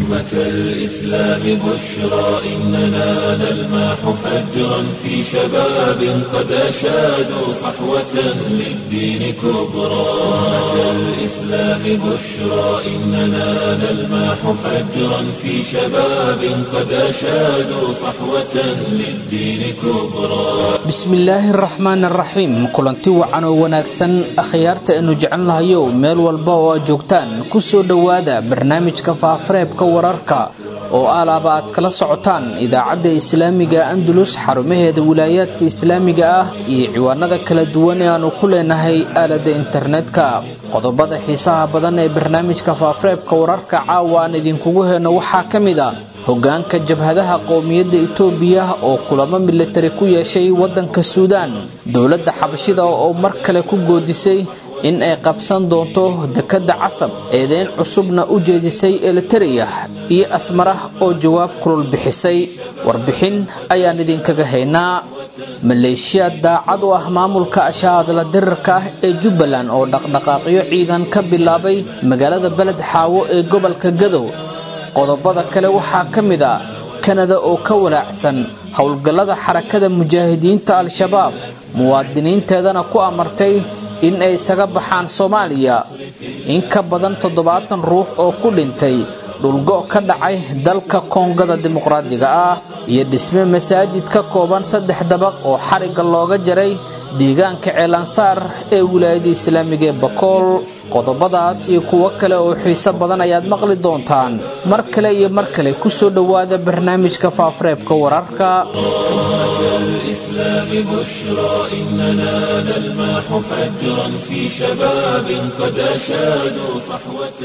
أمة الإسلام بشرى إننا نلمح فجرا في شباب قد أشادوا صحوة للدين كبرى أمة الإسلام بشرى إننا نلمح فجرا في شباب قد أشادوا صحوة للدين كبرى bismillaahi araxmaan araxiim kulanti wacan oo wanaagsan akhyaarta aynu jecelnahayow meel walba oo aad joogtaan ku soo dhowaada barnaamijka faafareebka wararka oo alaaba aad kala socotaan idaacadda islaamiga andalus xarumaheeda wilaayaadka islaamiga ah iyo ciwaanada kala duwan ee aanu ku leenahay aaladda internetka qodobada xiisaha badan ee barnaamijka faafareebka wararka caawa aan idinkugu heyno waxaa ka mid a hogaanka jabhadaha qowmiyadda itoobiya oo kulamo militari ku yeeshay waddanka suudaan dowladda xabashida oo mar kale ku goodisay in ay qabsan doonto dekedda casab eedeyn cusubna u jeedisay elitereya iyo asmarah oo jawaab kulul bixisay warbixin ayaan idinkaga haynaa maleeshiyaad daacad u ah maamulka ashaadla dirirka ah ee jubbaland oo dhaqdhaqaaqyo ciidan ka bilaabay magaalada beled xaawo ee gobolka gadow qodobada kale waxaa ka mid a kanada oo ka walaacsan howlgallada xarakada mujaahidiinta al-shabaab muwaadiniinteedana ku amartay in ay isaga baxaan soomaaliya in ka badan toddobaatan ruux oo ku dhintay dhulgo' ka dhacay dalka koongada dimuqraadiga ah iyo dhisme masaajid ka kooban saddex dabaq oo xarigga looga jaray deegaanka ceelansaar ee wilaayada islaamiga ee bakool qodobadaas iyo kuwo kale oo xiiso badan ayaad maqli doontaan mar kale iyo mar kale ku soo dhowaada barnaamijka faafareebka wararka الإسلام بشرى إننا نلمح فجرا في شباب قد أشادوا صحوة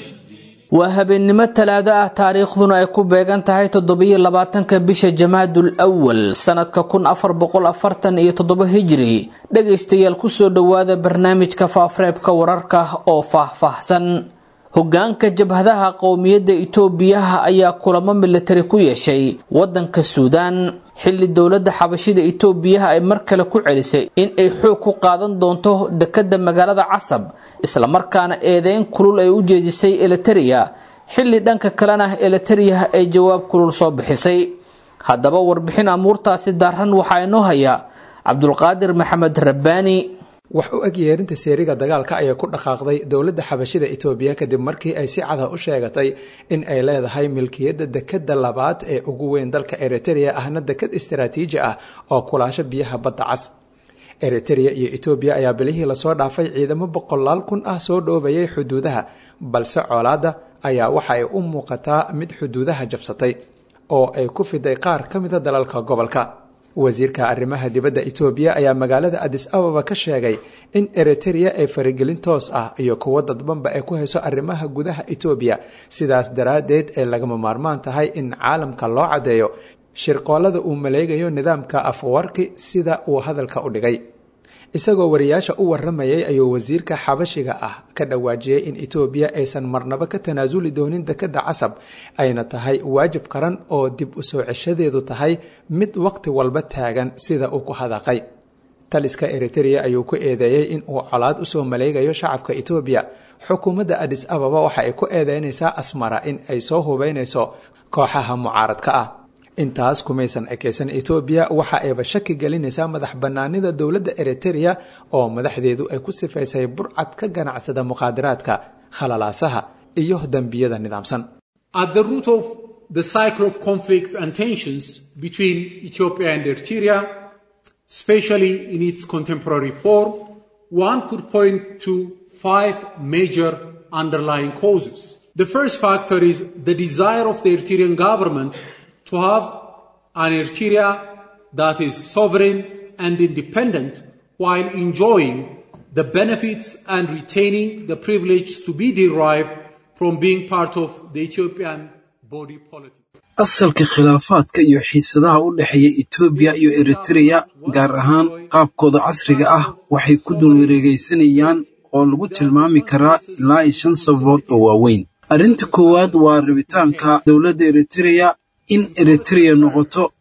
waa habeennimo talaado ah taariikhduna ay ku beegan tahay toddobiyo labaatanka bisha jamaadul awal sanadka kun afar boqol afartan iyo toddobo hijri dhegaystayaal kusoo dhowaada barnaamijka faafareebka wararka oo faahfaahsan hogaanka jabhadaha qowmiyadda itoobiyaha ayaa kulamo militari ku yeeshay waddanka suudaan xilli dowladda xabashida itoobiyaha ay mar kale ku celisay in ay xoog ku qaadan doonto dekedda magaalada casab islamarkaana eedeyn kulul ay u jeedisay elitereya xilli dhanka kalena elitereya ay jawaab kulul soo bixisay haddaba warbixin amuurtaasi daaran waxaa inoo haya cabdulqaadir maxamed rabbaani wax u eg yeerinta seeriga dagaalka ayaa ku dhaqaaqday dowladda xabashida itoobiya kadib markii ay si cada u sheegatay in ay leedahay milkiyadda dekedda labaad ee ugu weyn dalka eritereya ahna deked istaraatiiji ah oo kulaasho biyaha badda cas eritereya iyo etoobiya ayaa bilihii lasoo dhaafay ciidamo boqolaal kun ah soo dhoobayay xuduudaha balse colaadda ayaa waxa ay u muuqataa mid xuduudaha jabsatay oo ay ku fiday qaar ka mida dalalka gobolka wasiirka arrimaha dibadda etoobiya ayaa magaalada adis ababa ka sheegay in eritereya ay faragelin toos ah iyo kuwo dadbanba ay ku hayso arrimaha gudaha etoobiya sidaas daraaddeed ay lagama maarmaan tahay in caalamka loo caddeeyo shirqoolada uu maleegayo nidaamka afwarki sida uu hadalka u dhigay isagoo wariyaasha u waramayay ayuu wasiirka xabashiga ah ka dhawaajiyey in etoobiya aysan marnaba ka tanaasuli doonin dekedda casab ayna tahay waajib qaran oo dib u soo ceshadeedu tahay mid waqti walba taagan sida uu ku hadaqay taliska eritereya ayuu ku eedeeyey in uu colaad usoo maleegayo shacabka etoobiya xukuumadda adis ababa waxa ay ku eedeynaysaa asmara in ay soo hubeynayso kooxaha mucaaradka ah intaas kumaysan ekeysan etoobiya waxa ayba shaki gelinaysaa madax bannaanida dowladda eritereya oo madaxdeedu ay ku sifaysay burcad ka ganacsada muqaadaraadka khalalaasaha iyo dembiyada nidaamsan At the root of the cycle of conflict and tensions between Ethiopia and Eritrea, especially in its contemporary form, one could point to five major underlying causes. The first factor is the desire of the Eritrean government to have an Eritrea that is sovereign and independent while enjoying the benefits and retaining the privilege to be derived from being part of the Ethiopian body politic. asalka khilaafaadka iyo xiisadaha u dhexeeya etoobiya iyo eritreya gaar ahaan qaabkooda casriga ah waxay ku dulwareegaysanayaan oo lagu tilmaami karaa ilaa iyo shan sababood oo waaweyn arrinta koowaad waa rabitaanka dowladda eritreya in eritreya noqoto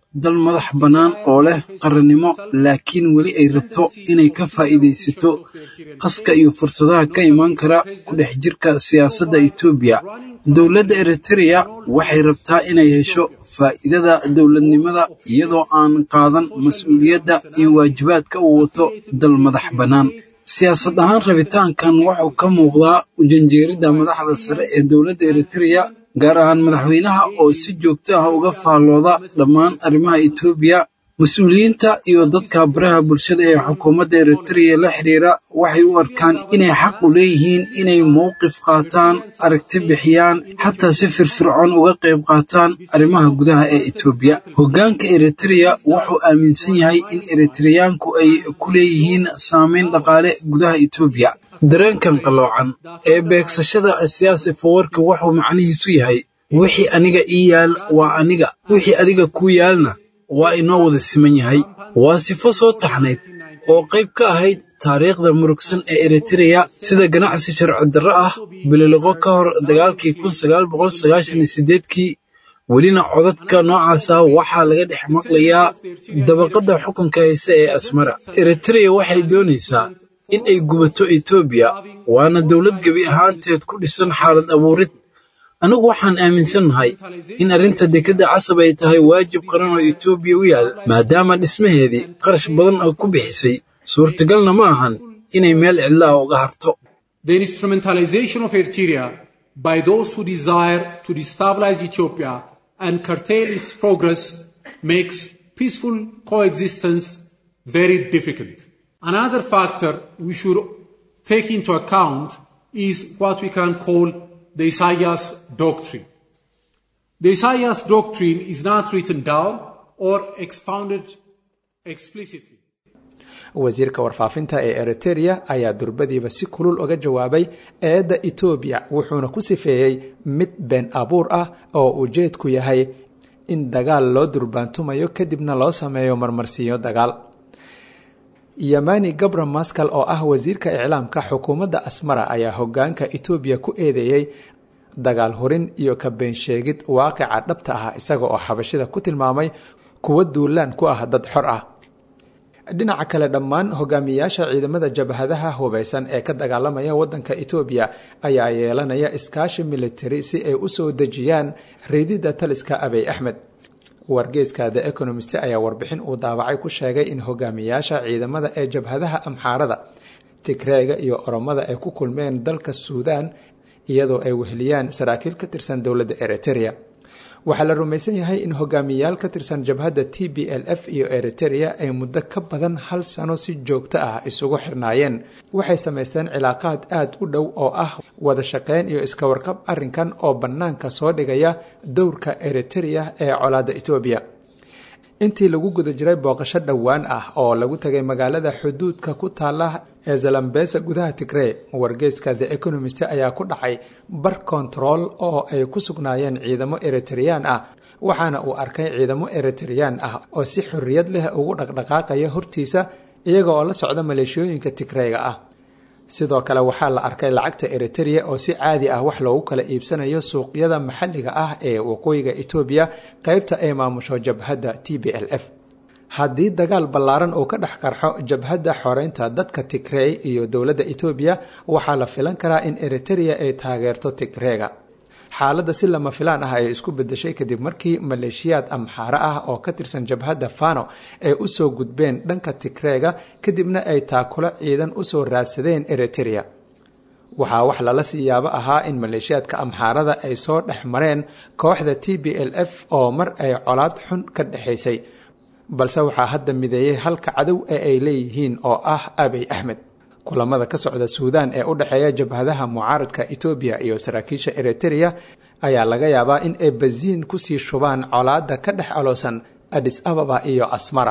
dal madax bannaan oo leh qarannimo laakiin weli ay rabto inay ka faa'iidaysato qaska iyo fursadaha ka imaan kara ku dhex jirka siyaasadda etoobiya dowladda eritereya waxay rabtaa inay hesho faa'iidada dowladnimada iyadoo aan qaadan mas-uuliyadda iyo waajibaadka uu wato dal madax bannaan siyaasad ahaan rabitaankan wuxuu ka muuqdaa ujanjeeridda madaxda sare ee dowladda eritereya gaar ahaan madaxweynaha oo si joogto ah uga faallooda dhammaan arrimaha etoobiya mas-uuliyiinta iyo dadka baraha bulshada ee xukuumadda eritereya la xidhiira waxay u arkaan inay xaq u leeyihiin inay mowqif qaataan aragti bixiyaan xataa si firfircoon uga qayb qaataan arrimaha gudaha ee etoobiya hoggaanka eritereya wuxuu aaminsan yahay in eritereyaanku ay ku leeyihiin saamayn dhaqaale gudaha etoobiya dareenkan qalloocan ee beegsashada siyaasi fawarka wuxuu macnihiisu yahay wixii aniga ii yaal waa aniga wixii adiga kuu yaalna waa inoo wada siman yahay waa sifo soo taxnayd oo qayb ka ahayd taariikhda murugsan ee eritereya sida ganacsi sharci darro ah bililiqo ka hor dagaalkii kun sagaal boqol sagaashan iyo sideedkii welina codadka noocaasa waxaa laga dhex maqlayaa dabaqadda xukunka hayse ee asmara eritereya waxay doonaysaa in ay gubato etoobiya waana dowlad gebi ahaanteed ku dhisan xaalad abuurid anigu waxaan aaminsannahay in arrinta dekedda casab ay tahay waajib qaran oo etoobiya u yaal maadaama dhismaheedii qarash badan oo ku bixisay suurtagalna ma ahan inay meel cidla ah uga harto The instrumentalization of Eritrea by those who desire to destabilize Ethiopia and curtail its progress makes peaceful coexistence very difficult. Another factor we should take into account is what we can call the Isaiah doctrine. The Isaiah doctrine is not written down or expounded explicitly. wasiirka warfaafinta ee eritereya ayaa durbadiiba si kulul uga jawaabay eedda etoobiya wuxuuna ku sifeeyey mid been abuur ah oo ujeedku yahay in dagaal loo durbaantumayo kadibna loo sameeyo marmarsiinyo dagaal yamani gabra maskal oo ah wasiirka iclaamka xukuumadda asmara ayaa hogaanka etoobiya ku eedeeyey dagaal hurin iyo ka beensheegid waaqica dhabta ah isaga oo xabashida ku tilmaamay kuwo duulaan ku ah dad xor ah dhinaca kale dhammaan hogaamiyayaasha ciidamada jabhadaha hubeysan ee ka dagaalamaya wadanka etoobiya ayaa yeelanaya iskaashi militari si ay u soo dejiyaan riididda taliska abiy axmed wargeyska the economist ayaa warbixin uu daawacay ku sheegay in hogaamiyayaasha ciidamada ee jabhadaha amxaarada tigreega iyo oromada ay ku kulmeen dalka suudaan iyadoo ay weheliyaan saraakiil ka tirsan dowladda eritereya waxaa la rumaysan yahay in hogaamiyayaal ka tirsan jabhadda t b l f iyo eritereya ay muddo ka badan hal sano si joogto ah isugu xirnaayeen waxay samaysteen cilaaqaad aada u dhow oo ah wada shaqeyn iyo iska warqab arrinkan oo bannaanka soo dhigaya dowrka eritereya ee colaadda etoobiya intii lagu guda jiray booqasho dhowaan ah oo lagu tagay magaalada xuduudka ku taala ee zalambesa gudaha tigrey wargeyska the economist ayaa ku dhacay bar control oo ay ku sugnaayeen ciidamo eritreyaan ah waxaana uu arkay ciidamo eritreyaan ah oo si xorriyad leh ugu dhaqdhaqaaqaya hortiisa iyaga oo la socda maleeshiyooyinka tigreyga ah sidoo kale waxaa la arkay lacagta eritereya oo si caadi ah wax loogu kala iibsanayo suuqyada maxalliga ah ee waqooyiga etoobiya qeybta ay maamusho jabhadda t b l f haddii dagaal ballaaran uu ka dhex qarxo jabhadda xoreynta dadka tigrey iyo dowladda etoobiya waxaa la filan karaa in eritereya ay taageerto tigreega xaaladda si lama filaan ah ay isku bedeshay kadib markii maleeshiyaad amxaare ah oo ka tirsan jabhadda fano ay usoo gudbeen dhanka tigreega kadibna ay taakulo ciidan usoo raadsadeen eritereya waxaa wax lala sii yaabo ahaa in maleeshiyaadka amxaarada ay soo dhex mareen kooxda t b l f oo mar ay colaad xun ka dhexaysay balse waxaa hadda mideeyey halka cadow ee ay leeyihiin oo ah abiy axmed kulamada ka socda suudaan ee u dhexeeya jabhadaha mucaaradka etoobiya iyo saraakiisha eritereya ayaa laga yaabaa in ay basiin kusii shubaan colaadda ka dhex aloosan adis ababa iyo asmara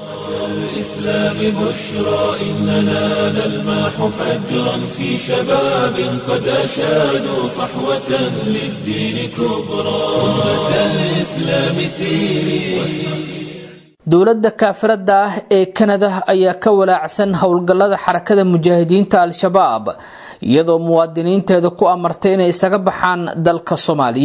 الإسلام بشرى إننا نلمح فجرا في شباب قد أشادوا صحوة للدين كبرى أمة الإسلام سيري dowladda kaafirada ah ee kanada ayaa ka walaacsan howlgallada xarakada mujaahidiinta al-shabaab iyadoo muwaadiniinteeda ku amartay inay isaga baxaan dalka soomaaliya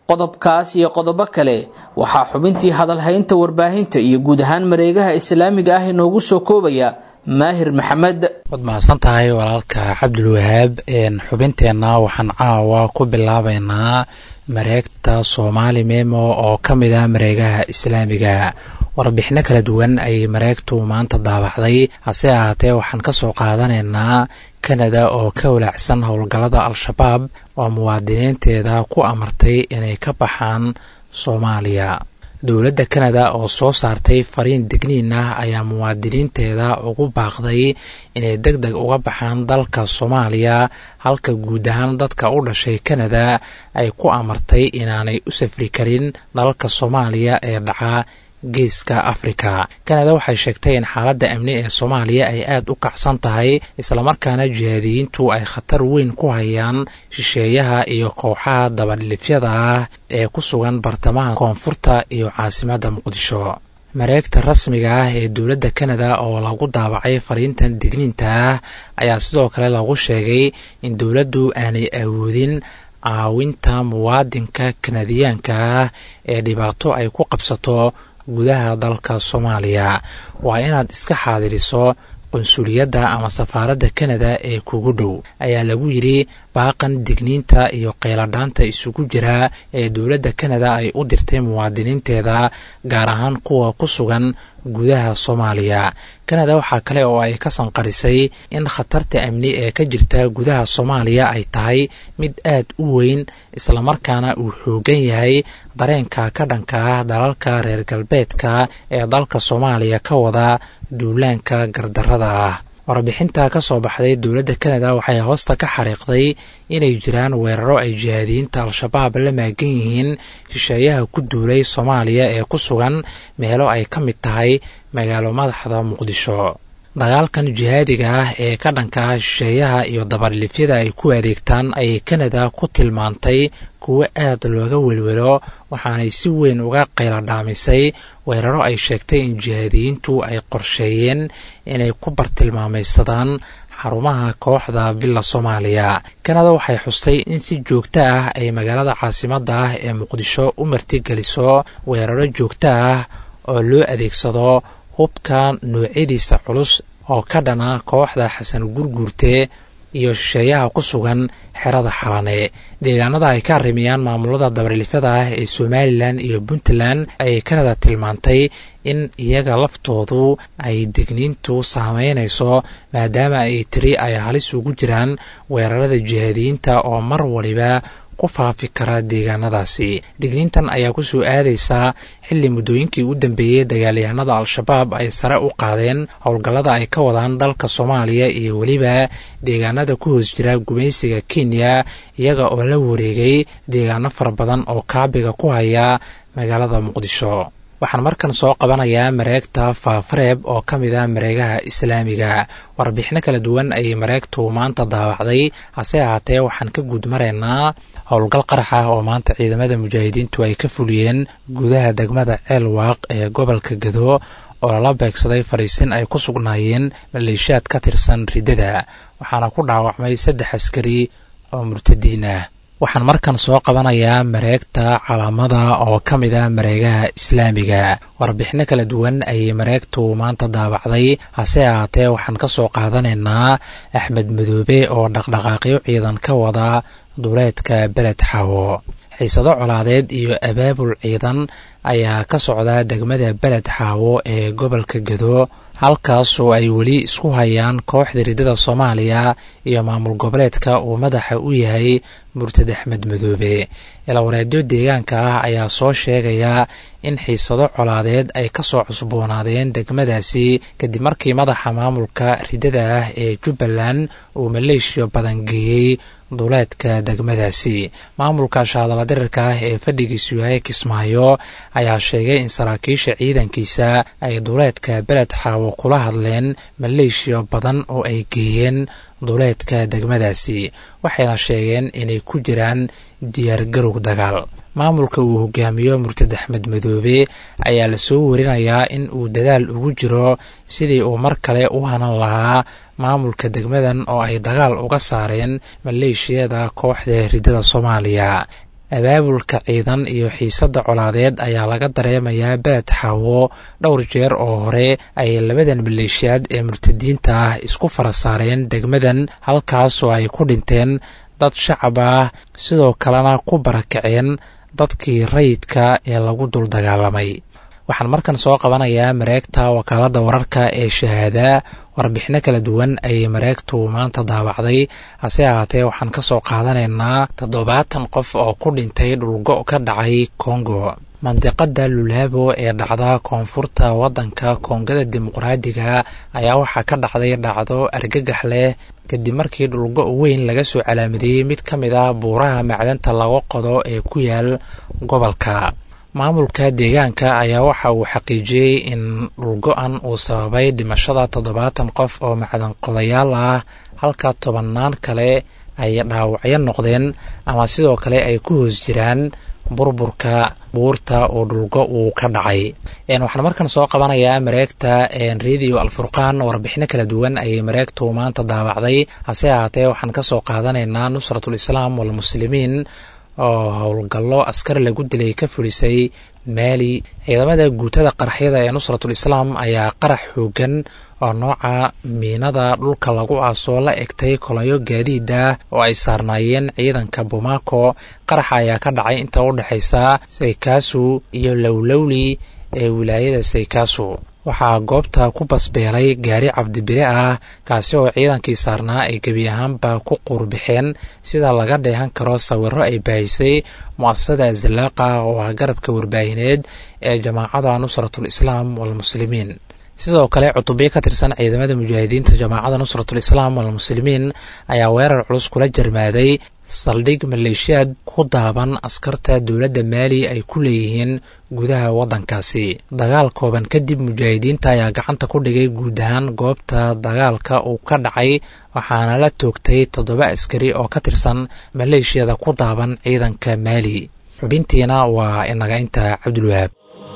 qodobkaas iyo qodobo kale waxaa xubintii hadalhaynta warbaahinta iyo guud ahaan mareegaha islaamiga ah inoogu soo koobaya maahir maxamed waad mahadsan tahay walaalka cabdulwahaab xubinteenna waxaan caawa ku bilaabaynaa mareegta soomaali memo oo ka mid ah mareegaha islaamiga warbixino kala duwan ayay mareegtu maanta daabacday hase ahaatee waxaan ka soo qaadanaynaa kanada oo ka walaacsan howlgallada al-shabaab oo muwaadiniinteeda ku amartay inay ka baxaan soomaaliya dowladda kanada oo soo saartay fariin digniin ah ayaa muwaadiniinteeda ugu baaqday inay deg deg uga baxaan dalka soomaaliya halka guud ahaan dadka u dhashay kanada ay ku amartay inaanay u safri karin dalalka soomaaliya ee dhaca geeska afrika kanada waxay sheegtay in xaaladda amni ee soomaaliya ay aada u kacsan tahay islamarkaana jihaadiyiintu ay khatar weyn ku hayaan shisheeyaha iyo kooxaha dabadhilifyada ah ee ku sugan bartamaha koonfurta iyo caasimadda muqdisho mareegta rasmiga ah ee dowladda kanada oo lagu daabacay fariintan digniinta ah ayaa sidoo kale lagu sheegay in dowladdu aanay awoodin caawinta muwaadinka kanadiyaanka ah ee dhibaato ay ku qabsato gudaha dalka soomaaliya waa inaad iska xaadiriso qunsuliyadda ama safaaradda kanada ee kugu dhow ayaa lagu yidhi baaqan digniinta iyo qeyladhaanta isugu jira ee dowladda kanada ay u dirtay muwaadiniinteeda gaar ahaan kuwa ku sugan gudaha soomaaliya kanada waxaa kale oo ay ka sanqarisay in khatarta amni ee ka jirta gudaha soomaaliya ay tahay mid aad u weyn islamarkaana uu xoogan yahay dareenka ka dhanka ah dalalka reer galbeedka ee dalka soomaaliya ka wada duulaanka gardarada ah warbixinta ka soo baxday dowladda kanada waxay hoosta ka xariiqday inay jiraan weeraro ay jihaadiyiinta al-shabaab la maagan yihiin shisheeyaha ku duulay soomaaliya ee ku sugan meelo ay ka mid tahay magaalo madaxda muqdisho dagaalkan jihaadiga ah ee ka dhanka ah shisheeyaha iyo dabadhilifyada ay ku adeegtaan ayay kanada ku tilmaantay kuwo aad looga welwelo waxaanay si weyn uga qayladhaamisay weeraro ay sheegtay in jihaadiyiintu ay qorsheeyeen inay ku bartilmaamaysadaan xarumaha kooxda villa soomaaliya kanada waxay xustay in si joogto ah ay magaalada caasimadda ah ee muqdisho u martigeliso weeraro joogto ah oo loo adeegsado hubka noocyadiisa culus oo ka dhana kooxda xasan gurguurte iyo shisheeyaha ku sugan xerada xalane deegaanada ay ka arrimiyaan maamulada dabarilifyada ah ee somalilan iyo puntland ayay kanada tilmaantay in iyaga laftoodu ay digniintu saameynayso maadaama ay tiri ay halis ugu jiraan weerarada jihaadiyiinta oo mar waliba ku faafi kara deegaanadaasi digniintan ayaa ku soo aadaysaa xilli muddooyinkii u dambeeyey dagaalyahanada al-shabaab ay sare u qaadeen howlgallada ay ka wadaan dalka soomaaliya iyo weliba deegaanada ku hoos jira gumaysiga kenya iyaga oo la wareegay deegaano fara badan oo kaabiga ku haya magaalada muqdisho waxaan markan soo qabanayaa mareegta faafareeb oo ka mid ah mareegaha islaamiga warbixino kala duwan ayay mareegtu maanta daawacday hase ahaatee waxaan ka guud maraynaa howlgal qarax ah oo maanta ciidamada mujaahidiintu ay ka fuliyeen gudaha degmada ceelwaaq ee gobolka gado oo lala beegsaday fariisin ay ku sugnaayeen maleeshiyaad ka tirsan riddada waxaana ku dhaawacmay saddex askari oo murtadiin ah waxaan markan soo qabanayaa mareegta calaamada oo ka mid ah mareegaha islaamiga warbixino kala duwan ayay mareegtu maanta daabacday hase ahaatee waxaan ka soo qaadanaynaa axmed madoobe oo dhaqdhaqaaqyo ciidan ka wada duleedka beled xawo xiisado colaadeed iyo abaabul ciidan ayaa ka socda degmada beled xaawo ee gobolka gado halkaasoo ay weli isku hayaan kooxda riddada soomaaliya iyo maamul goboleedka uu madaxa u yahay murtad axmed madoobe ilawareedyo deegaanka ah ayaa soo sheegaya in xiisado colaadeed ay ka soo cusboonaadeen degmadaasi kadib markii madaxa maamulka riddada ah ee jubbaland uu maleeshiya badan geeyey duleedka degmadaasi maamulka shaadala dirirka ah ee fadhigiisu yahay kismaayo ayaa sheegay in saraakiisha ciidankiisa ay duleedka beled xaawo kula hadleen maleeshiya badan oo ay geeyeen duleedka degmadaasi waxayna sheegeen inay ku jiraan diyaargarow dagaal maamulka uu hogaamiyo murtad axmed madoobe ayaa lasoo warinayaa in uu dadaal ugu jiro sidii uu mar kale u hanan lahaa maamulka degmadan oo ay dagaal uga saareen maleeshiyada kooxda riddada soomaaliya abaabulka ciidan iyo xiisadda colaadeed ayaa laga dareemayaa beled xaawo dhowr jeer oo hore ay labadan maleeshiyaad ee murtadiinta ah isku fara saareen degmadan halkaasoo ay ku dhinteen dad shacab ah sidoo kalena ku barakaceen dadkii rayidka ee lagu dul dagaalamay waxaan markan soo qabanayaa mareegta wakaaladda wararka ee shahaada warbixino kala duwan ayay mareegtu maanta daawacday hase ahaatee waxaan ka soo qaadanaynaa toddobaatan qof oo ku dhintay dhulgo ka dhacay kongo mandiqada lulaabo ee dhacda koonfurta waddanka koongada dimuqraadiga ayaa waxaa ka dhacday dhacdo argagax leh kadib markii dhulgo weyn laga soo calaamadiyey mid ka mid ah buuraha macdanta laga qodo ee ku yaal gobolka maamulka deegaanka ayaa waxa uu xaqiijiyey in dhulgo-an uu sababay dhimashada toddobaatan qof oo macdan qodayaal ah halka tobannaan kale ay dhaawacyo noqdeen ama sidoo kale ay ku hoos jiraan burburka buurta oo dhulgo uu ka dhacay waxaan markan soo qabanayaa mareegta radio alfurqaan warbixino kala duwan ayay mareegtu maanta daawacday hase ahaatee waxaan kasoo qaadanaynaa nusratul islaam walmuslimiin oo howlgallo askar lagu dilay ka fulisay maali ciidamada guutada qaraxyada ee nusratul islaam ayaa qarax xoogan oo nooca miinada dhulka lagu aasoo la egtay kolayo gaadiida oo ay saarnaayeen ciidanka bomaako qaraxa ayaa ka dhacay inta u dhexaysa saykaasu iyo lowlowli ee wilaayada saykaasu waxaa goobta ku basbeelay gaari cabdibire ah kaasi oo ciidankii saarnaa ay gebi ahaanba ku quurbixeen sida laga dheehan karo sawiro ay baahisay mu'asasada zalaaqa oo ah garabka warbaahineed ee jamaacada nusratul islaam walmuslimiin sidoo kale cutubyo ka tirsan ciidamada mujaahidiinta jamaacada nusratul islaam walmuslimiin ayaa weerar culus kula jarmaaday saldhig maleeshiyaad ku daaban askarta dowladda maali ay ku leeyihiin gudaha waddankaasi dagaal kooban kadib mujaahidiinta ayaa gacanta ku dhigay guud ahaan goobta dagaalka uu ka dhacay waxaana la toogtay toddoba askari oo ka tirsan maleeshiyada ku daaban ciidanka maali xubintiina waa inaga inta cabdulwahaab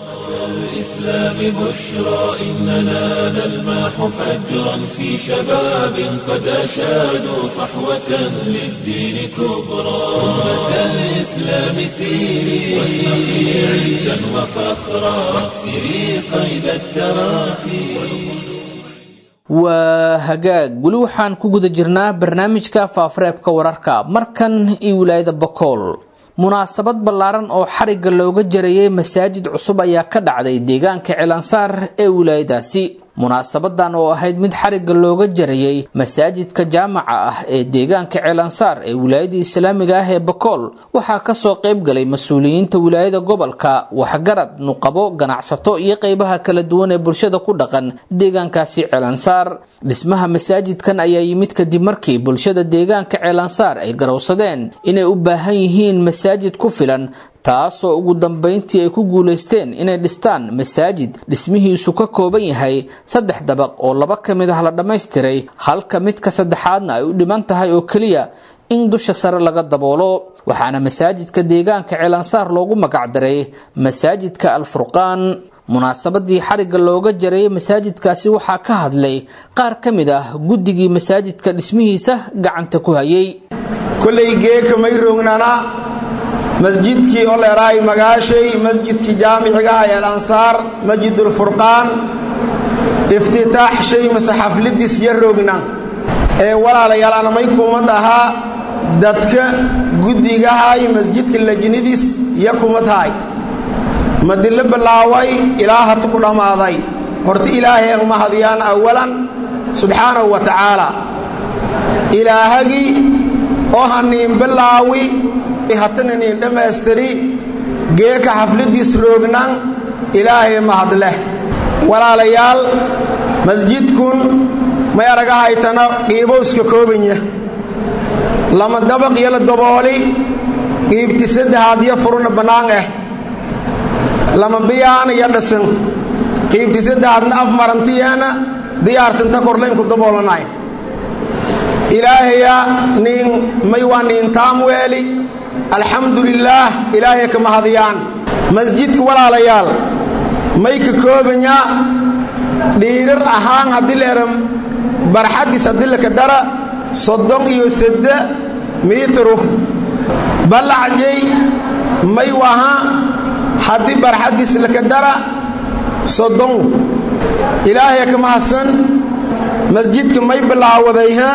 الإسلام بشرى إننا نلمح فجرا في شباب قد أشادوا صحوة للدين كبرى أمة الإسلام سيري واشرقي عزا وفخرا واكسري قيد التراخي waa hagaag weli waxaan ku guda jirnaa barnaamijka faafareebka wararka markan iyo wilaayada bokool munaasabad ballaaran oo xarigga looga jarayay masaajid cusub ayaa ka dhacday deegaanka cilansaar ee wilaayadaasi munaasabadan oo ahayd mid xarigga looga jarayay masaajidka jaamaca ah ee deegaanka cilansaar ee wilaayada islaamiga ah ee bakool waxaa kasoo qayb galay mas-uuliyiinta wilaayada gobolka waxgarad nuqabo ganacsato iyo qeybaha kala duwan ee bulshada ku dhaqan deegaankaasi cilansaar dhismaha masaajidkan ayaa yimid kadib markii bulshada deegaanka cilansaar ay garowsadeen inay u baahan yihiin masaajid ku filan taasoo ugu dambeyntii ay ku guulaysteen inay dhistaan masaajid dhismihiisu ka kooban yahay saddex dabaq oo laba ka mid ah la dhammaystiray halka midka saddexaadna ay u dhiman tahay oo keliya in dusha sare laga daboolo waxaana masaajidka deegaanka cilansaar loogu magacdaray masaajidka alfurqaan munaasabadii xarigga looga jarayay masaajidkaasi waxaa ka hadlay qaar ka mid ah guddigii masaajidka dhismihiisa gacanta ku hayay kolay geeka may roognana masjidkii oo leeraay magaashay masjidkii jaamicigaha ee alansaar masjidulfurqaan iftitaax shay mase xafladiis ya roogna ee walaalayaal anamay kumad ahaa dadka guddigahay masjidka lajnidiis ya kumadahay madilo bilaaway ilaa hata ku dhammaaday horta ilaahay mahadiyaan awalan subxaanahu wa tacaala ilaahagii oo haniin bilaawi hatana niin dhammaystiri geeka xafladiis roognan ilaahay mahadleh walaalayaal masjidkun may aragahaytana qiibowska koobanya lama dabaq iyo la dabooli qiibti saddexaad yo furuna bannaan ah lama biyaana iyo dhasan qiibti saddexaadna af marantiyeena diyaarsanta korlaynku daboolanay ilaahaya niin may waa niin taamweeli alxamdu lilaah ilaahay ka mahadiyaan masjidka walaalayaal may ka koobanyaa dhiirar ahaan haddii leera barxaddiis haddii laka dara soddon iyo sadde miitru ballacjay may waha haddii barxaddiis laka dara soddon ilaahaya ka mahadsan masjidka may bilaawadayha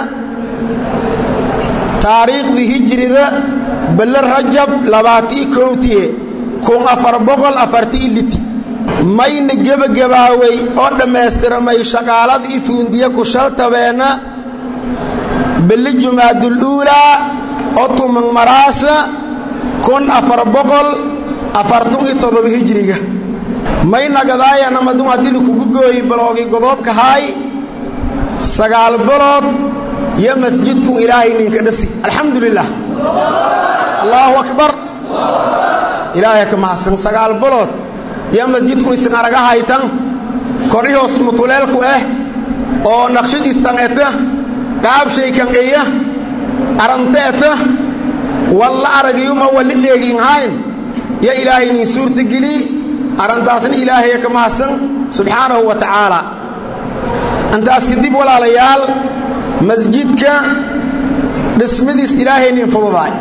taariikhdii hijrida belle rajab labaatii kowtiye kun afar boqol afartii liti mayna gebagabaawey oo dhammaystiramay shaqaalada i fuundiye ku shaltabeenna belle jumaaduluulaa oo tuman maraasa kun afar boqol afartun iyo toddoba hijriga may nagadaayanamadun haddii lakugu gooyi baloogi godoobka haay sagaal balood iyo masjidkun ilaahay ninka dhasi alxamdu lilah allaahu akbar ilaahay ka mahadsan sagaal balood iyo masjidku isin araga haytan korhihoos mutuleelku ah oo naqshadiistan eta qaabshaykan eya arante eta walla aragiyuma walli dheegiin hayn yo ilaahay nin suurta geli arrintaasna ilaahaya ka mahadsan subxaanahu wa tacaala intaas kadib walaalayaal masjidka dhismadiis ilaahay nin fududaay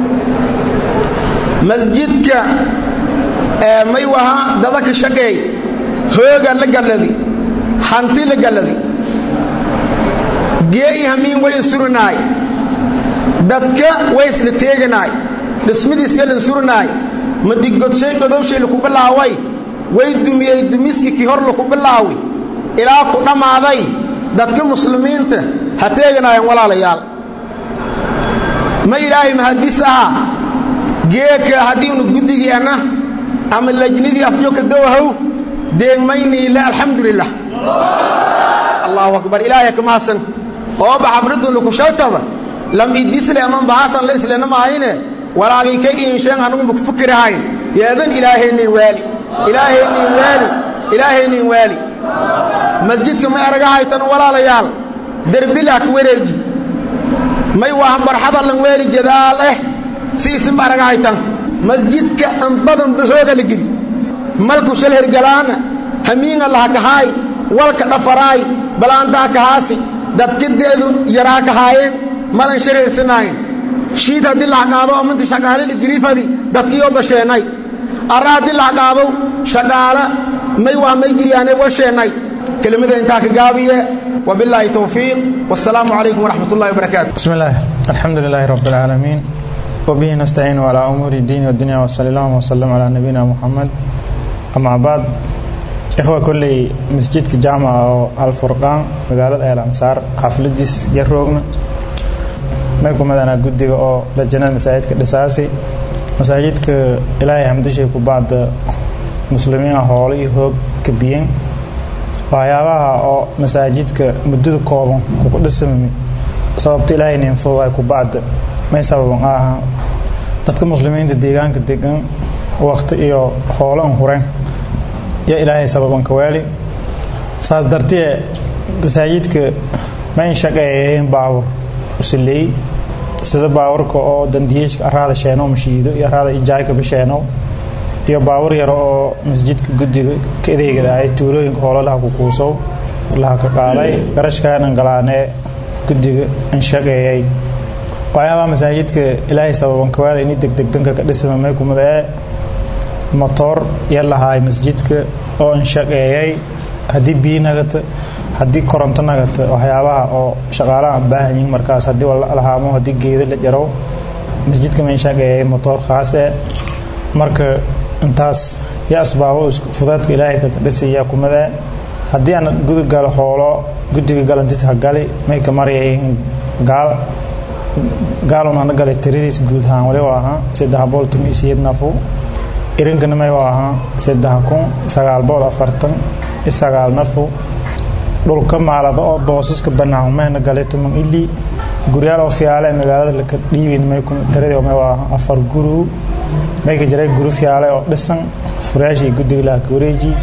masjidka may waha dada ka shaqeey hooga la galladi hanti la galladi gee'i hamiin way insurinaay dadka way isla teeganaay dhismadiis yalan surinaay madigodshay godowshay laku bilaaway way dumiyey dumiski kii hor laku bilaawi ilaa ku dhammaaday dadka muslimiinta ha teeganaayeen walaalayaal ma ilaahay mahadis aha geeka haddiinu guddigiianna ama lajnidii afjoogka dowahow deegmayniile alxamdulilah allaahu akbar ilaahay ka mahadsan ooba xabridun laku shaltaba lam idisle aman bahasan la islena mahayne walaagay ka iinsheen anugu maku fikirahayn yeedan ilaahaynin waali ilaahaynin waali ilaahaynin waali masjidka may araga haytan walaalayaal derbilah ka wareeji may waa barxada lan weeli jadaal eh si isinba araga haytan masjidka an badanba hooga la geli malku shal hergalaana hamiinga laha kahaay walka dhafaraay balaantaha kahaasi dadka de'du yaraa kahaayeen malan shareersanayn shiid haddii laxqaabo amanti shaqaaleli giriifadi dadkiioo basheenay arra haddii laxqaabow shaqaala may waa may giryaane washeennay kelimada intaa ka gaabiye wabilaahi towfiiq wasalaamu calaykum waraxmat ullahi wabarakaatu بسم الله الحمد لله رب العالمين وبه نستعين على أمور الدين والدنيا وصلى الله وسلم على نبينا محمد أما بعد إخوة كل مسجد جامعة أو الفرقان مقالة الأنصار حفلديس يروغنا ما يكون مدانا قدق أو لجنة مساجد كالأساسي مساجد إلهي حمدشي بعض مسلمين هولي هو كبيين waxyaabaha oo masaajidka muddada kooban kuku dhisamami sababta ilaahay nin fududay ku bacda may sababan aha dadka muslimiinta deegaanka degan waqti iyo hoolan hureen yo ilaahay sababan ka waali saas dartee masaajidka ma in shaqeeyeen baawur usileey sida baawurka oo dandiyeeshka araada sheeno mashiido iyo araada ijaayka bisheeno iyo baawur yaro oo masjidka guddiga ka adeegada ay tuulooyinka hoolalaha ku kuusow laha ka qaaday garashkaanan galaanee guddiga in shaqeeyay waxyaabaha masaajidka ilaahay sababan kawaala ini degdegdanka ka dhisama may kumadee motoor ya lahaay masjidka oo in shaqeeyay haddii biyi nagata haddii koronto nagata waxyaabaha oo shaqaalaha baahan yihin markaas haddii lahaamo haddii geeda la jarow masjidka ma in shaqeeyay motoor khaas e marka intaas yo asbaabo fudeedka ilaahay ka dhisaya kumade haddii aan guda galo hoolo guddiga galantiis ha gali may ka maryayihiin gaal gaalun hana galay tiradiis guud ahaan wali waa ahaa saddex bool tumi iyo siyeed nafu irinkana may waa ahaa saddex kun sagaal bool afartan iyo sagaal nafu dhulka maalada oo boosaska bannaan mayna galay tuman ilii guryaal oo fiyaale ee magaalada laka dhiibin may tiradii may waa ahaa afar guru may ka jiray guri fiyaale oo dhisan furayaasha iyo guddiga laha ka wareeji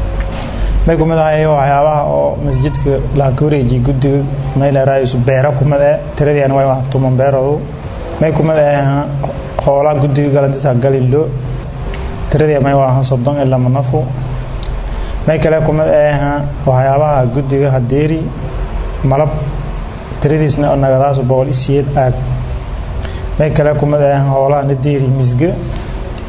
may kumid ahay waxyaabaha oo masjidka laha ka wareeji guddiga may leeraayisu beera kumid ee tiradiina way waa tuman beeroodu may kumid ahay hoolaa guddiga galantiisa galilo tiradii may waa soddon iyo lama nafu may kale kumid ahay waxyaabaha guddiga hadeeri malab tiradiisna nagadaas boqol iyo siyeed aag may kale kumid ahay hoolaha nadeeri misge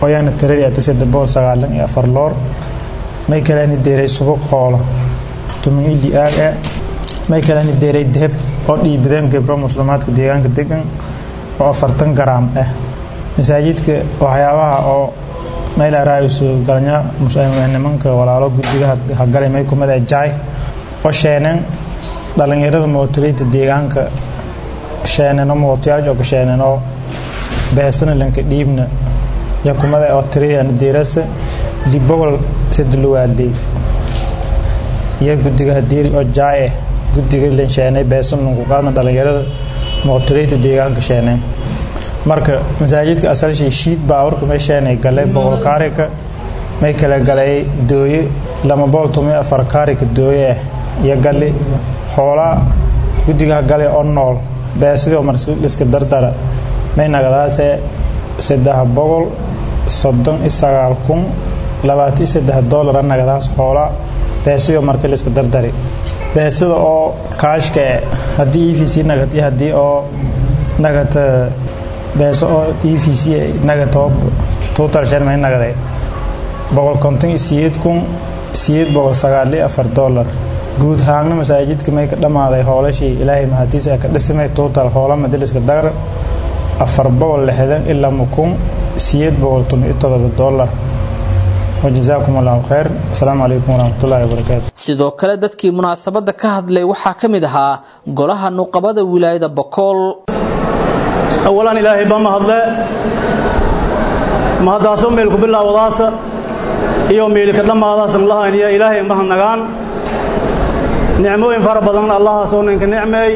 oyana tiradii ata saddex boqol sagaalan iyo afar loor may kaleni deeray subuq hoola tuman ili aag e may kaleni deeray deheb oo dhiibadeen gabro muslimaadka deegaanka degan oo afartan garaam ah masaajidka waxyaabaha oo maylaraayisu galnya nimanka walaalo guddiga hagalay may kumada jaay oo sheeneen dhalinyarada mootoleyda deegaanka sheeneno mootoyaal oo ka sheeneno beesana lanka dhiibna ya kumada oo tiriyana deerasa libogol sadluwaadley iyo guddiga hadeeri oo jaay ah guddiga lan sheenay beesana lanku qaadna dhalinyarada mootoleyda deegaanka sheeneen marka masaajidka asalshii shiid baawarka may sheenay galay boqol kaarika may kala galay dooye lama boqol toban afar kaarika dooye ah iyo gali xoolaa guddigaha gale oo nool beesidoo mar liska dardara may nagadaase saddex boqol soddon iyo sagaal kun labaatan iyo saddex doolara nagadaas xoolaa beesidoo marka liska dardari beesida oo kaashka e haddii e v c nagad iyo haddii oo nagad beeso oo e v c nagatoo total shan may nagaday boqol konton iyo siyeed kun siyeed boqol sagaal iyo afar doolar guud ahaanna masaajidka may ka dhammaaday hoolashii ilaahay mahadiisa ka dhisimay total hoola madaliska dagar afar boqol lixdan ilaa mukun siyeed boqol toban iyo todoba doolar wajazaakum allahu khayr asalaamu calaykum waraxmatullahi wabarakaatu sidoo kale dadkii munaasabadda ka hadlay waxaa ka mid ahaa golaha nuqabada wilaayada bokool awalan ilaahay baa mahadle mahaddaasoo meelku bilaawadaasa iyo meelika dhammaadaasan lahayniya ilaahay mahadnagaan nicmooyin fara badan allahaasoo ninka nicmeey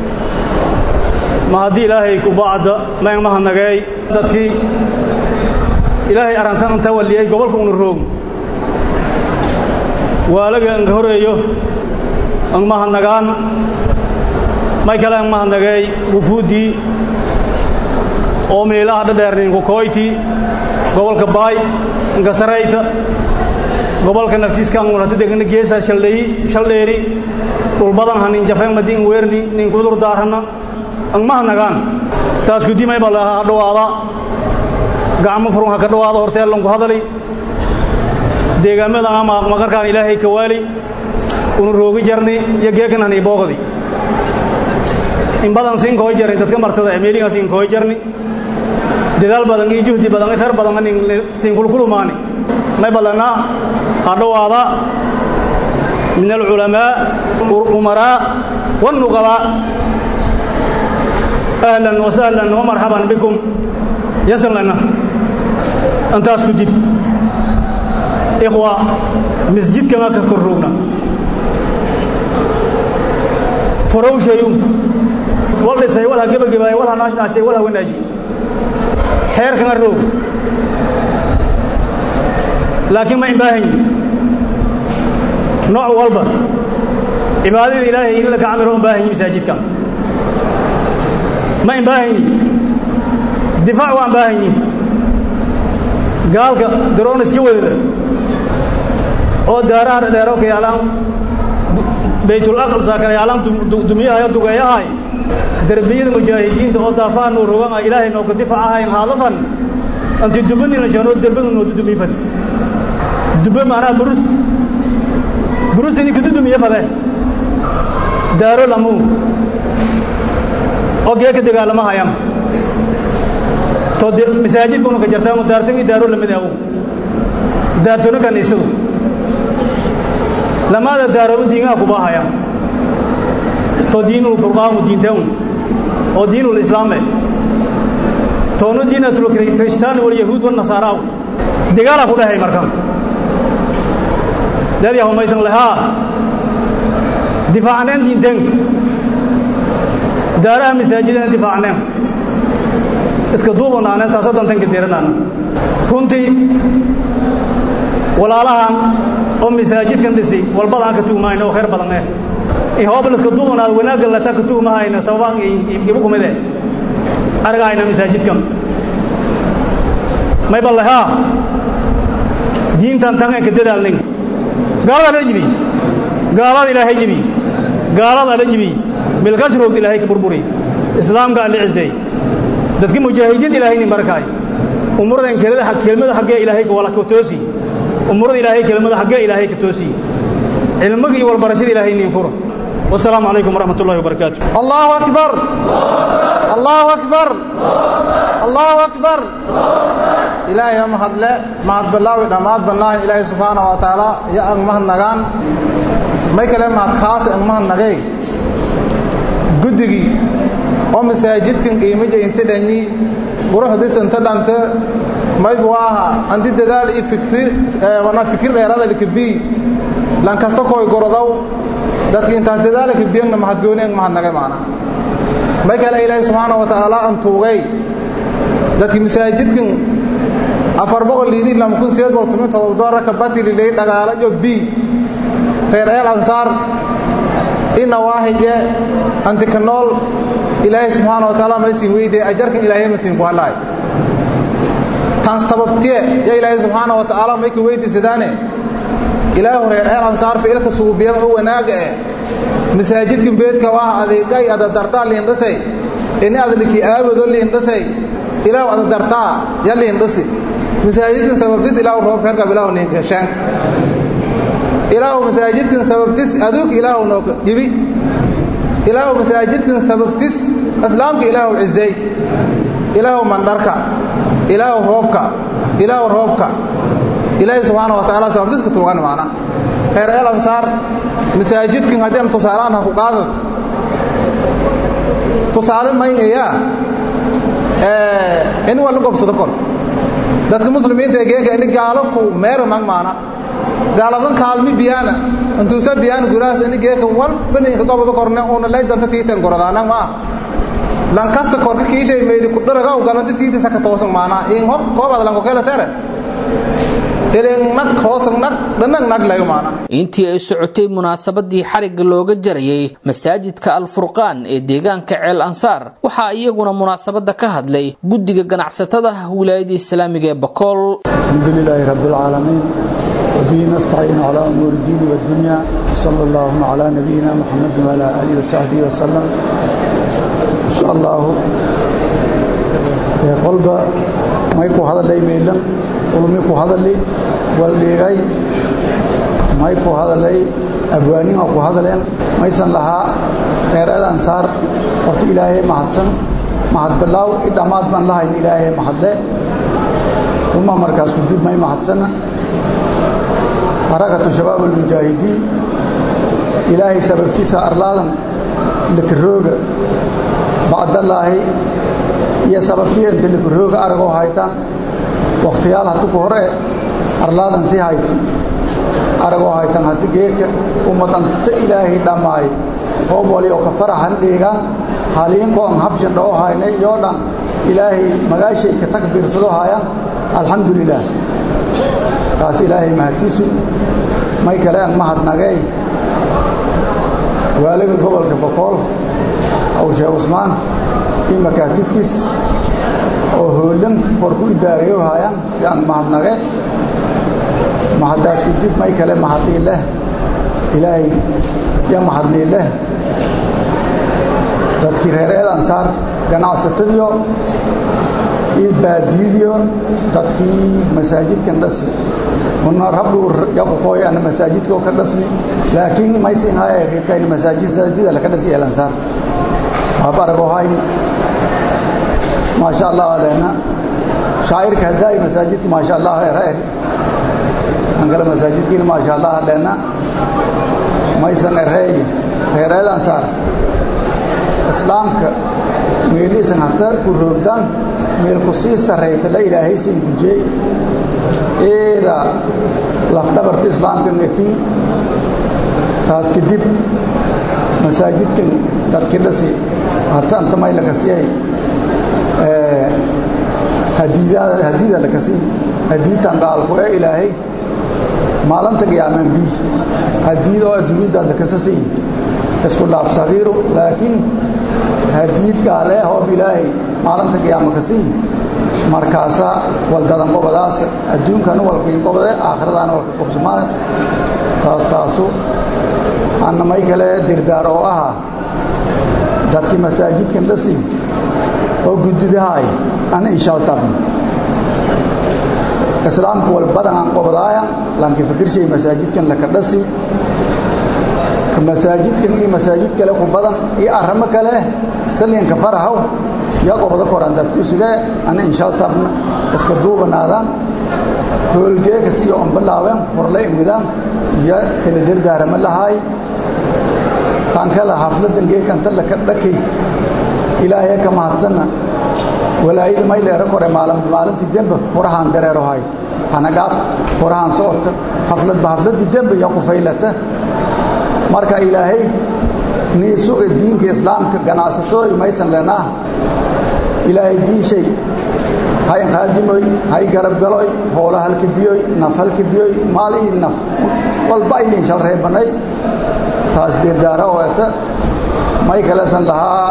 ma haddii ilaahay kubacda mayn mahadnageey dadkii ilaahay arrantan inta waliyey gobolka una roog waalaga anka horeeyo ang mahadnagaan may kale ang mahadnageey wufuuddii oo meelaha dhadheerninka koyti gobolka baay inka sarayta gobolka naftiiskan warata degana geesa shaldheyi shaldheeri dhulbadan hanin jafeen madi in weerni nin kudur daarana ang mahadnagaan taas kudimay bal ha dhawaada gacmo furun ha ka dhawaada horteelanku hadali deegaamadan ama magarkaan ilaahay ka waali unu roogi jarni iyo geekan hani boogdi in badan siin kooy jarni dadka martada meeliga siin kooy jarni dadaal badan iyo juhdi badan iyo khayr badan nin siin kulkulumaani may balana ha dhawaada min alculamaa umaraa والنقباء أهلا وسهلا ومرحبا بكم يسر لنا أنت أسكت دب إخوة مسجد كما ككرونا فرو شيء والله سي ولا جبا جبا ولا ناش ناش ولا وناجي خير كما الروب لكن ما ينباهي نوع والبا عبادة إلهي إلا كعمرهم باهي مساجد كم ما ينباهي دفاع وان باهي قال درون اسكي وذا oo daaraha dheero ka yaalaan baytul aqsa ka yaalaan dumiyaha iyo dugayahay darbiyada mujaahidiinta oo daafaa noo rogan ay ilaahay noo ka difaacahay haaladan anti dubani la jano darbaga noo dumi fad dubba maana burus burus ni kudu dumiya fade daaro lamu oo geeka dagaalama hayam to masaajidkuna ka jartaa mu daartagi daaro lamid ah daartona kaniisadu لماذا دارو دينها كباها تو دين الفرقان ودين تون او دين الاسلام تونو دين الكريستيان واليهود والنصارى دغالا كده هي مركم الذي هم يسن لها دفاع عن دين تن دارها مساجدنا دفاع عنهم iska duubanaana taasoo dantan ka diiranaana runtii walaalahan oo masaajidkan dhisay walbadaan ka tuumayna oo khayr badan eh in hoobliska duubanaad wanaagga lata ka tuumahayna sababaan ibu kumide argahayna masaajidkan may ballahaa diintan tan ka dadaalnin gaalada la jibi gaalada ilaahay jibi gaalada la jibi bilkasroog ilaahay ka burburi islaamka la cizay dadka mujaahidiin ilaahay nin barakaay umuradan kelmada xaggee ilaahay wala ka toosi umurada ilaahay kelmada xaggee ilaahay ka toosi cilmiga iyo walbarashada ilaahay niin fura والسلام عليكم ورحمة الله وبركاته الله أكبر الله أكبر الله أكبر إلهي يا مهد لا مهد بالله ودماد بالله إلهي سبحانه وتعالى يا أن مهد نغان ما يكلم مهد خاص أن مهد نغي قدقي ومساجدكم قيمة انت دني وروح ديس انت دانت ما يبواها عندي دلال فكري وانا فكر غيرada لكبي لان كاستو كوي غردو dadka intaas dadaalka biyana mahadgooneen mahadnagay maana ma kale ilaahay subhanahu wa ta'ala an tuugay dadka masaajidkan afar boqol liidin lam kun seed boqol tumin todoba doolar ka batili leey dhagaala jo bi reer el ansar ina waahije anti kanol ilaahay subhanahu wa ta'ala ma siin weyde ajarkan ilaahay ma siin ku halay tan sababtiye ya ilaahay subhanahu wa ta'ala ma ku weydiisadaane ilaahu reer el ansaar ficilka suubiyan oo wanaaga eh masaajidkan beedka waa adeegay ada dartaa liindhasay ini adliki aabado liindhasay ilaahu ada dartaa ya liindhasi masaajidkan sababtis ilaahu roobka herkab ilaahu niinkashaan ilaahu masaajidkan sababtis aduuk ilaahu nooga jibi ilaahu masaajidkan sababtis islaamka ilaahu cizay ilaahu mandharka ilaahu roobka ilaahu roobka ilaahay subxaana wa tacaala sababtiska tuugan maana reer el ansaar masaajidkan haddii tusaalaan ha ku qaadad tusaale maynayaa in waa la gobsado kor dadka muslimiinta ee geeka ini gaalo ku meera mag maana gaaladan kaalmi biyaana intuusa biyaana guraas ini geeka walba ninka gobado korne uuna lay danta tiiten goradaanag ma ah lankasta korka kiishay meydhi ku dharaga u galanta tiitisa ka toosan maana in hor koobad lanko kela tere intii ay socotay munaasabadii xarigga looga jarayay masaajidka alfurqaan ee deegaanka ceel ansaar waxaa iyaguna munaasabadda ka hadlay guddiga ganacsatada wilaayada islaamiga ee bakool alxamdulilaahi rabbilcaalamiin wabihi nastaciin calaa umuuri diini wadunya sala allaahuma calaa nabiyina muxamedin waalaa aalihi wasaxbihi wasalam insha allaahu qolba may ku hadalay meelan ulmi ku hadali waldhiigay may ku hadalay abwaanima ku hadaleen maysan lahaa reer el ansaar horta ilaahay mahadsan mahad bilaaw i dhammaad baan lahayn ilaahay mahadle uma markaas kudib may mahadsanna harakatu shabaab almujaahidiin ilaahay sababtiisa arlaadan likarooga bacdallaahi iyo sababtiya inta likarooga aragoo haytaan wakhtiyaal haddi ku hore arlaadan sii haytan aragoo haytan haddi geeka ummadantata ilaahay dhammaay hoob wali oo ka faraxan dhiigaan haliinkoo an habshan dhoo haynay yoo dhan ilaahay magaashay ka takbiirsado haayaan alxamdu lilaah taas ilaahay mahadtiisu may kale an mahadnagay waaliga gobolka bokool aw sheekh cusmaan iyo makaatibtiis oo hoolan hor ku idaariyo haayaan yaan mahadnage mahaddaas kudib may kale mahadii leh ilaahay ya mahadnii leh dadkii reer el ansaar ganacsatadiyo iyo baadiyadiyo dadkii masaajidkan dhasi una rabdhu yaqukooy ana masaajidkoo ka dhasni laakiin maysin haya riqayni masaajida laka dhasi el ansaar waabarago hayni maasha allah aleena shaacirka haddaay masaajidka maasha allah eraer ankale masaajidkiina maasha allah aleena maysan ereey reer el ansaar islaamka meeliisan hata ku roogdaan meel ku sii sarrayta la ilaahaysan gujey eeda lafdhabarta islaamka ngati taas kadib masaajidkan dadki dhasi hata anta may lakasiyay hadiida lakasi hadiitan gaalku ee ilaahay maalinta qiyaamaan bi hadiid oo adduunyadaada kasasi isku dhaaf sagiiru laakiin hadiid gaale hoob ilaahay maalinta qiyaama kasi markaasa waldadan qobadaas adduunkana walkii qobade aakhiradaana walka qobsumaas taas taasu anna may kale dirdaar oo ahaa dadkii masaajidkan dhasi oo guddidahaay ana inshaltabn islaamku walbadan aan qobdaayan laakiin fikirshay masaajidkan laka dhasi masaajidkan iyo masaajid kale ku badan iyo arrimo kale salyanka farahaw yaa qobdo koran dad ku sidee ana inshaltabna iska duubanaadaan hoolgeegas iyo onbalaawen horla imidaan iyo kala dardaarama lahaay tan kale xafladan geekanta laka dhakay ilaahay ka mahadsanna walaayada mayleera kore maalintii dembe horahaan dareero hayd hanagaad horahaan socota xafladba xafladii dembe yaa ku faylata marka ilaahay nii suga diinka islaamka ganacsatooy maysan lenaa ilaahay diinshay hay qaadimoy hay garabgaloy hoola halka biyoy naf halka biyoy maal ii naf walba ayliin shal reebanay taas dirdaara oeta may kalesan lahaa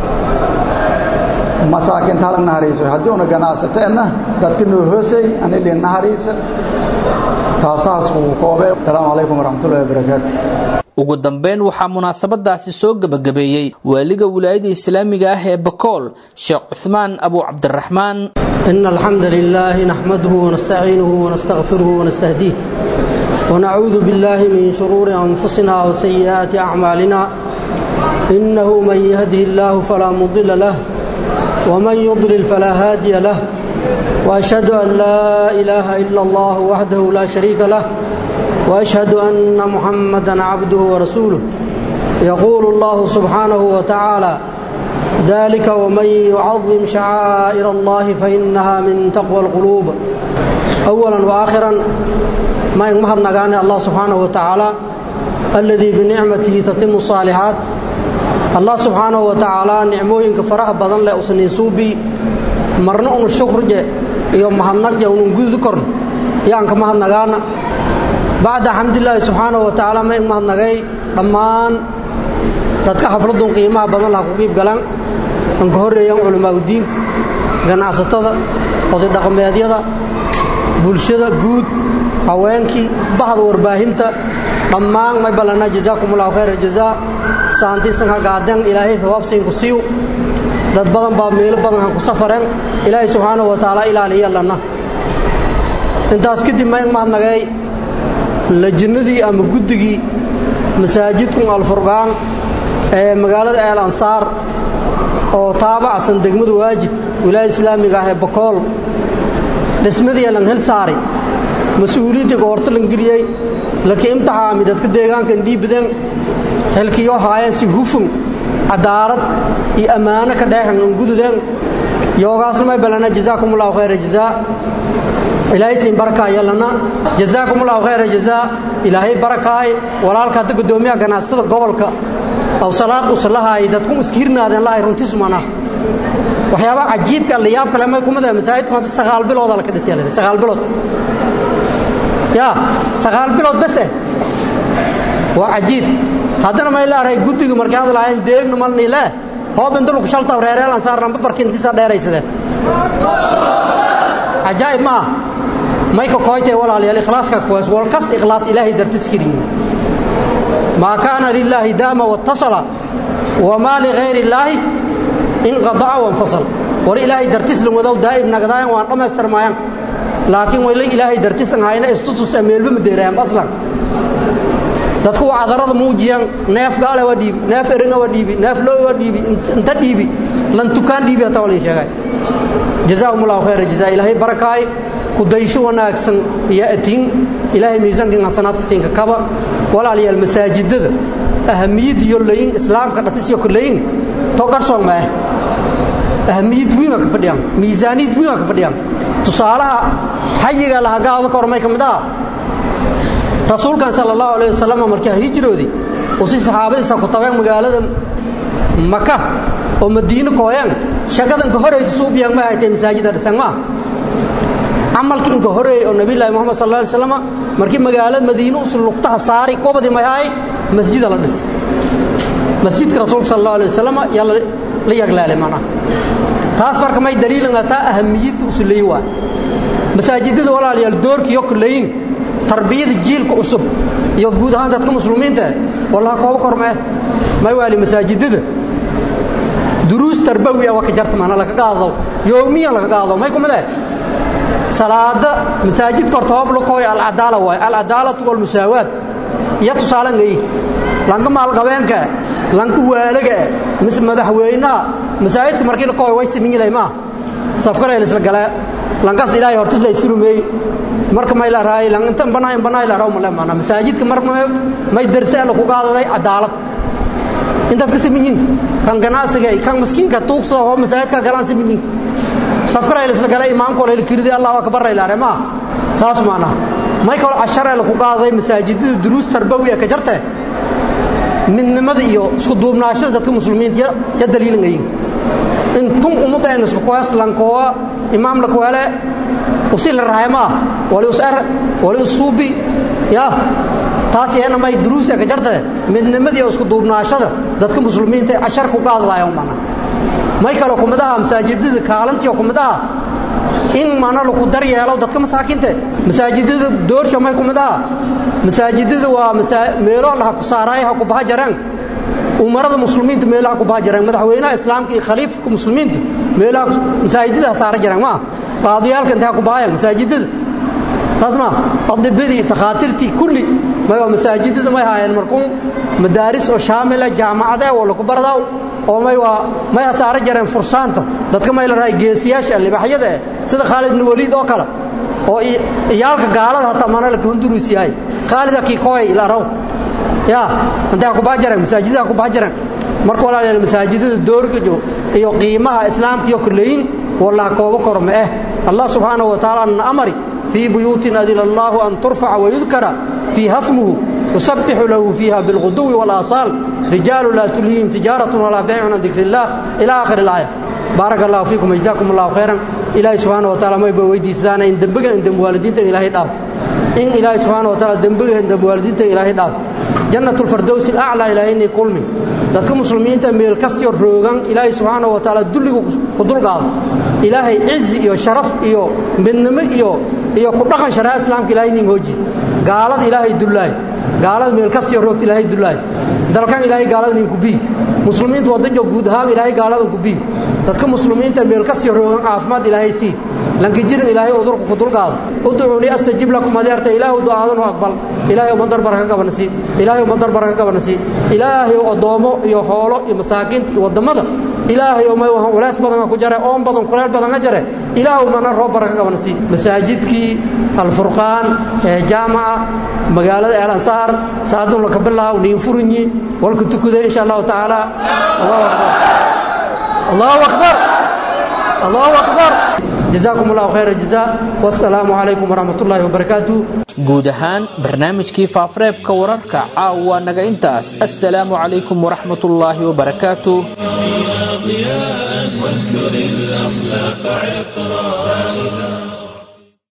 masaakinta halag nahariiso haddii una ganacsateenna dadka noo hoosay aniliin nahariisa taasaas uu koobee asalaamu calaykum waraxmatullahi wabarakaatu ugu dambeyn waxaa munaasabadaasi soo gebagabeeyey waaliga wilaayada islaamiga ah ee bakool sheekh cuhmaan abu cabdiraxmaan إن الحمد لله نحمده ونستعينه ونستغفره ونستهديه ونعوذ بالله من شرور أنفسنا وسيئات أعمالنا إنه من يهده الله فلا مضل له ومن يضلل فلا هادي له وأشهد أن لا إله إلا الله وحده لا شريك له وأشهد أن محمدا عبده ورسوله يقول الله سبحانه وتعالى ذلك ومن يعظم شعائر الله فإنها من تقوى القلوب أولا وآخرا ما يمهد نغاني الله سبحانه وتعالى الذي بنعمته تتم الصالحات الله سبحانه وتعالى نعموين كفرح بدن لا أسنين سوبي مرنا أن الشكر جاء يوم مهنك جاء ونقول ذكرن يعني كمهد نغانا بعد حمد الله سبحانه وتعالى ما يمهد نغاي أمان dadka xafladun qiimaha badan laha ku qiib galaan aan ka horreeyaan culamaauddiinka ganacsatada oday dhaqameedyada bulshada guud haweenkii bahda warbaahinta dhammaan may ballanaa jazaakum allahu khayra jazaa saantiisan ha gaadeen ilaahay hawaabsiinku siiw dad badan baa meelo badan han ku safareen ilaahay subxaanahu wa tacaala ilaaliya lanna intaas kadib may mahadnagay lajinnadii ama guddigii masaajidkun alfurqaan ee magaalada eel ansaar oo taabacsan degmada waajib wilaaya islaamiga ah ee bakool dhismadii lan hel saaray mas-uuliyaddii goorto lan geliyey laki imtixaami dadka deegaanka indhiibadeen xilkiyoo haayeen si hufun cadaalad iyo ammaano ka dheexan an gududeen yoogaasna may balana jazaakum allahu khayra jazaa ilaahay siin baraka yalana jazaakum allahu khayra jazaa ilaahay barakaay walaalka hadda guddoomiyaha ganacsatada gobolka aw salaad usalahaay dadku iskiirnaadeen lahay runtiis mana waxyaaba cajiibka la yaab kale may kumada masaajidku hadda sagaal bilood la ka dhisay la sagaal bilood ya sagaal bilood bas eh waa cajiib haddana may laaray guddiga markay hadlaayeen deegna malni le hoob inta lagu shalta reereel aan saarnaan barkintiisa dheeraysade cajaa'ib ma may ka kooytay walaalayaal ikhlaaska kuwaas wal kasta ikhlaas ilaahay dartis keliya ما كان لله دام واتصل وما لغير الله انقطع وانفصل ور إلهي درتس لمدو دائم نقضايا وان رمستر مايان لكن وإلي إلهي درتس هاينا استطس أميل بمديرهم أصلا dadku waa cadarada muujiyaan neef gaale waa dhiibi neef eringa waa dhiibi neef loo waa dhiibi inta dhiibi lan tukaan dhiibi hataa walin sheegay jazaahum allahu khayra jazaa ilaahay barakaay ku daysho wanaagsan iyo atiin ilaahay miisaankan xasanaadka siinka kaba walaalayaal masaajidada ahamiyad iyo layin islaamka dhatis iyo kuleyin to qarsoon ma ahamiyad weyn ka fadhiyaan miisaaniyad weyn ka fadhiyaan tusaalaha xayiga laha gaado ka hormay kamid ah rasuulkan sala allahu alayh wasalam markii hijroodii uu si saxaabadiisa ku tabeen magaalada maka oo madiino kooyaan shaqada inka horeysa suubiyaan ma haytay masaajida dhisan ma camalkii inka horeeyay oo nabiyullaahi muhammad sal alla alay wasalam markii magaalada madiino usul lugtaha saari qobadii mayahay masjida la dhisay masjidka rasuulka sal allahu alayh wasalam yaa la yaglaalay macnaha taas marka may daliilan taa ahamiyadda usuleey waa masaajidada walaalayaal doorkiiyo kuleeyin tarbiyada jiilka cusub iyo guud ahaan dadka muslimiinta wallaha kooba kormee may waali masaajidada duruus tarbawi ah waa ka jarta maana laga qaado yoomiyan laga qaado may kumid ah salaada masaajidka horta hoob lakooy alcadaala waay alcadaalatu walmusaawaad iyo tusaale ngayi lanka maalgabeenka lanka waalaga mise madaxweynaha masaajidka markii lakooy way siminyilay maa safkara isla galee lankaas ilaahay hortis lay surumeey marka may la raay lan inta banaa in banaa la raaw mala maana masaajidka marka may darse la ku qaadaday cadaalad intaad ka siminyin kan ganacsiga kan miskiinka tuugsada oo masaajidka galaan siminyin safkara isla galee imaamka la kiridi allahu akbar la rama saas maana may kala cashara la ku qaadaday masaajidada duruus tarbawiya ka jartay midnimada iyo isku duubnaashada dadka muslimiinta ya daliilinayeen intum ummadayna isku kuwaas lankoowa imaam la kuwale usi la raayma wali usar wali usubi ya taas yana may duruusa ka jarta midnimada iyo isku duubnaashada dadka muslimiinta cashar ku qaadayaan mana may kala kumadaha masaajidada kaalantiyo kumadaha in mana lagu daryeelo dadka masaakiinta masaajidada doorsha may kumadaha masaajidada waa meelo laha ku saaraay ha ku baha jaraan umarada muslimiinta meelaha ku baha jaraan madaxweynaha islaamka iyo khaliifka muslimiinta meelaha masaajidada saara jaraan ma qaadiyaalka inta ku bahayaan masaajidada taas ma adibadii takhaatiirtii kulli may waa masaajidada may haayeen markuun madaaris oo shaamila jaamacada oo lagu bardaa oo may waa may saara jareen fursaanta dadka may la raay geesiyaasha libaxyada sida Khalid ibn Walid oo kale oo iyaalka gaalada hata mana la kunduruus yahay Khalid ki kooy ila raw ya inta ku baajareen masaajidada ku baajareen marka walaalayaal masaajidada doorka iyo qiimaha islaamka iyo kulleeyin wallahi koobo korma eh Allah subhanahu wa ta'ala amari في بيوت أذن الله أن ترفع ويذكر فيها اسمه يسبح له فيها بالغدو والآصال رجال لا تلهيهم تجارة ولا بيع عن ذكر الله إلى آخر الآية بارك الله فيكم وجزاكم الله خيرا إلهي سبحانه وتعالى ما يبقى ويدي سدانا إن دنبقى إن دنب والدين إلهي داف إن إلهي سبحانه وتعالى دنبقى إن دنب والدين إلهي داف جنة الفردوس الأعلى إلهي إني كلمي dadka muslimiinta meel kastiyo roogan ilaahay subxaanahu wa tacaala dulligu ku dulqaado ilaahay cizi iyo sharaf iyo midnimo iyo iyo ku dhaqan sharaa islaamka ilaahay nin hooji gaalada ilaahay dullaay gaalada meel kastiyo roogta ilaahay dullaay dalkan ilaahay gaalada nin ku bii muslimiintu waddanjo guud ahaan ilaahay gaaladan ku bii dadka muslimiinta meel kastiyo roogan caafimaad ilaahay sii lanka jirin ilaahay udurku ku dulqaado udcuuni astajib lakum adeerta ilaahu du'aadanu aqbal ilaahay ummadar baraka gabanasi ilaahay ummadar baraka gabanasi ilaahay odoomo iyo xoolo iyo masaakiinta iyo wadamada ilaahay oo may waxaan culays badan ku jare oon badan kuleel badan ka jare ilaahu mana roob baraka gabanasi masaajidkii alfurqaan ee jaamaca magaalada el ansaar saadun laka bilaaw niin furinyi walka tukuday insha allahu tacaala allahu akbar allahu akbar جزاكم الله خير الجزاء والسلام عليكم ورحمة الله وبركاته guud ahaan barnaamijkii faafareebka wararka caawa naga intaas assalaamu calaykum waraxmat ullaahi wabarakaatu ضياء وانثر الأخلاق عطرا